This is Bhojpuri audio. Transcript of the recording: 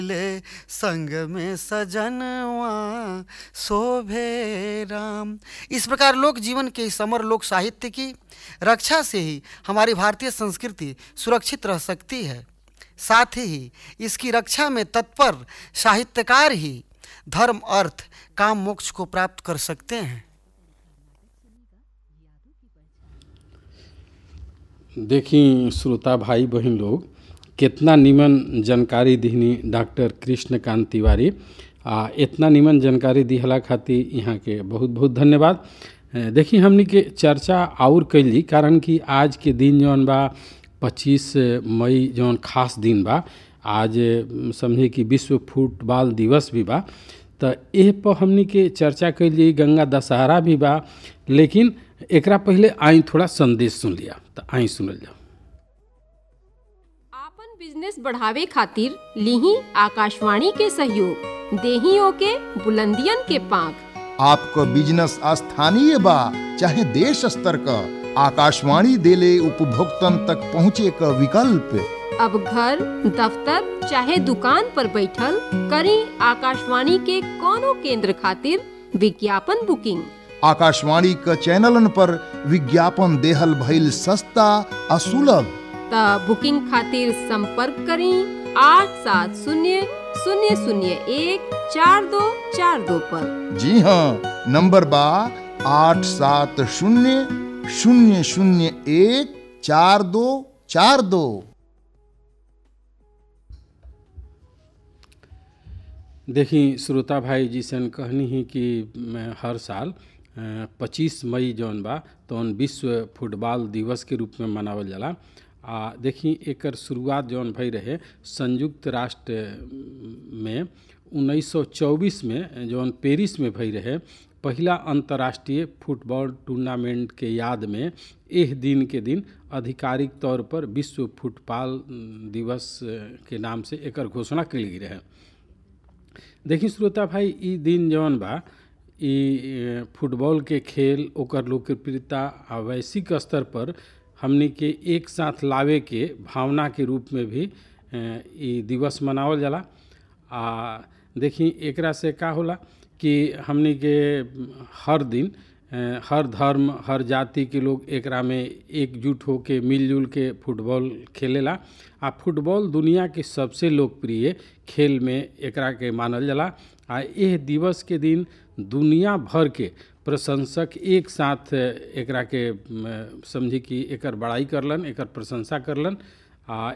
ले संग में सजनवा शोभे राम इस प्रकार लोक जीवन के इस अमर लोक साहित्य की रक्षा से ही हमारी भारतीय संस्कृति सुरक्षित रह सकती है साथ ही इसकी रक्षा में तत्पर साहित्यकार ही धर्म अर्थ काम मोक्ष को प्राप्त कर सकते हैं देखी श्रोता भाई बहन लोग कितना निमन जानकारी दिहनी डॉक्टर कृष्णकांत तिवारी आ इतना निमन जानकारी दिहला खातिर यहाँ के बहुत बहुत धन्यवाद देखी हमनी के चर्चा और कैली कारण कि आज के दिन जौन बा पच्चीस मई जौन खास दिन बा आज समझे कि विश्व फुटबॉल दिवस भी बा तो एह पर हमनी के चर्चा कैली गंगा दशहरा भी बा लेकिन एकरा पहले आई थोड़ा संदेश सुन लिया तो आई सुनल जाओ आपन बिजनेस बढ़ावे खातिर लीही आकाशवाणी के सहयोग देहियों के बुलंदियन के पांख आपको बिजनेस स्थानीय बा चाहे देश स्तर का आकाशवाणी देले उपभोक्तन तक पहुँचे का विकल्प अब घर दफ्तर चाहे दुकान पर बैठल करी आकाशवाणी के कोनो केंद्र खातिर विज्ञापन बुकिंग आकाशवाणी का चैनलन पर विज्ञापन देहल भइल सस्ता आ सुलभ त बुकिंग खातिर संपर्क करी आठ सात शून्य शून्य शून्य एक चार दो चार दो पर जी हाँ नंबर बा आठ सात शून्य शून्य शून्य एक चार दो चार दो देखी श्रोता भाई जिसन कहनी ही कि हर साल पच्चीस मई जौन बा तौन विश्व फुटबॉल दिवस के रूप में मनावल जाला आ देखी एकर शुरुआत जौन भई रहे संयुक्त राष्ट्र में 1924 में जौन पेरिस में भई रहे पहला अंतर्राष्ट्रीय फुटबॉल टूर्नामेंट के याद में एह दिन के दिन आधिकारिक तौर पर विश्व फुटबॉल दिवस के नाम से एकर घोषणा कल गई रहे देखी श्रोता भाई ई दिन जौन बा ई फुटबॉल के खेल ओकर लोकप्रियता आ वैश्विक स्तर पर हमनी के एक साथ लावे के भावना के रूप में भी ई दिवस मनावल जाला आ देखी एकरा से का होला कि हमनी के हर दिन हर धर्म हर जाति के लोग एकरा में एकजुट होके मिलजुल के फुटबॉल खेलेला आ फुटबॉल दुनिया के सबसे लोकप्रिय खेल में एकरा के मानल जाला आ एह दिवस के दिन दुनिया भर के प्रशंसक एक साथ एकरा के समझी कि एकर बड़ाई करलन एकर प्रशंसा करलन आ